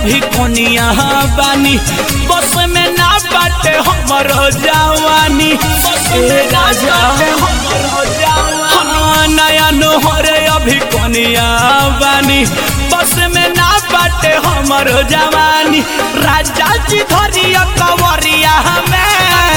अभी कोनिया बानी बस में ना बाटे हमर जवानी ए राजा हाँ, नया नोहरे अभी कोनिया बानी बस में ना बाटे हमर जवानी राजा जी धरिया कवरिया हमें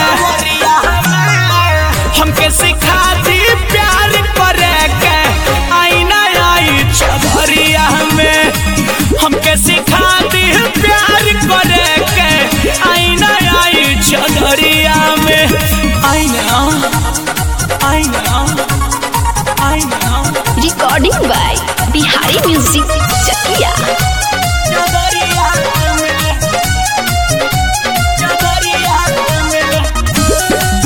हमके सिखा दी प्यार करे के आईना आई चौधरिया में हमके सिखा दी प्यार करे के आईना आई चौधरिया में आईना आईना आईना recording by Bihari music Chakiya चौधरिया में चौधरिया में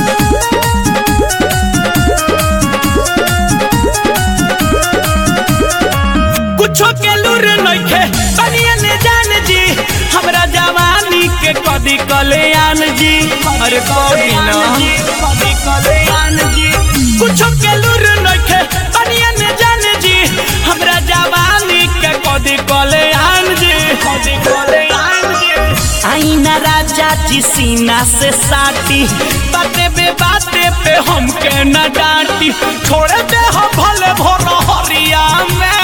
कुछो के लूर नइखे बनिया ने जान जी हमरा जवानी के कदी कल्याण जी अरे कदी ना कदी कल्याण जी कुछो के लूर नइखे बनिया ने जान जी हमरा जवानी के कदी कल्याण जी कदी कल्याण जी आईना राजा जी सीना से साटी बाते बे बाते पे हमके न डांटी छोड़े दे हम भले भोर हरिया में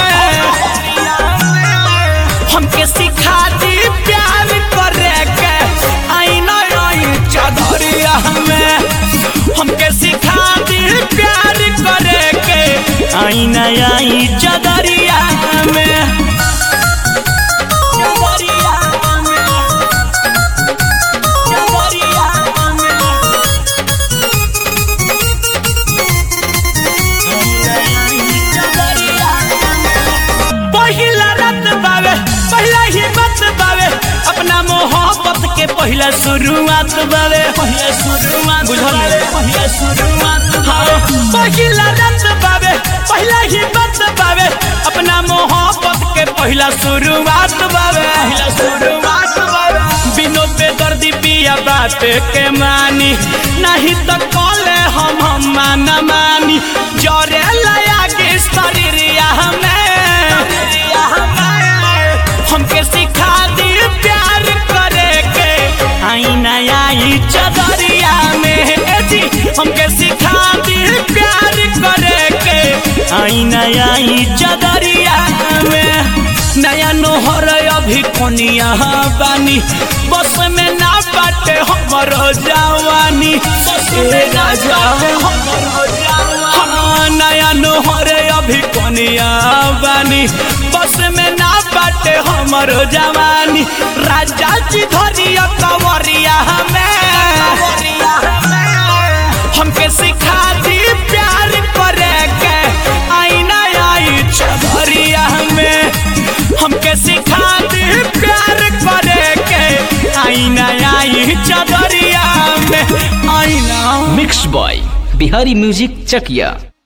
हमके सिखा दी प्यार करे के आईना आई चौधरिया में हमके सिखा दी प्यार करे के आईना आई चौधरिया में चौधरिया में चौधरिया में पहिला रात बावे पहला ही बात बावे अपना मोहब्बत के पहला शुरुआत बावे पहला शुरुआत बुझल पहला शुरुआत हाँ पहिला रात बावे पहला ही बात बावे अपना मोहब्बत के पहला शुरुआत बावे पहला शुरुआत बावे बिनो पे दर्दी पिया बात के मानी नहीं तो कॉले हम हम माना मानी जरे लया के शरीरिया हमें हमके सिखा दी प्यार करे के आईना आई चदरिया में ए जी हमके सिखा दी प्यार करे के आईना आई चदरिया में नया नोहर अभी कोनिया बानी बस में ना बाटे हमर जवानी ए राजा हाँ, नया नोहरे अभी कोनिया बानी बस में ना बाटे हमर जवानी राजा जी धरिया कवरिया हमें हमके सिखा दी प्यार करे के आईना आई चौधरिया में हमके सिखा दी प्यार करे के आईना आई चौधरिया में आईना mix by Bihari music Chakiya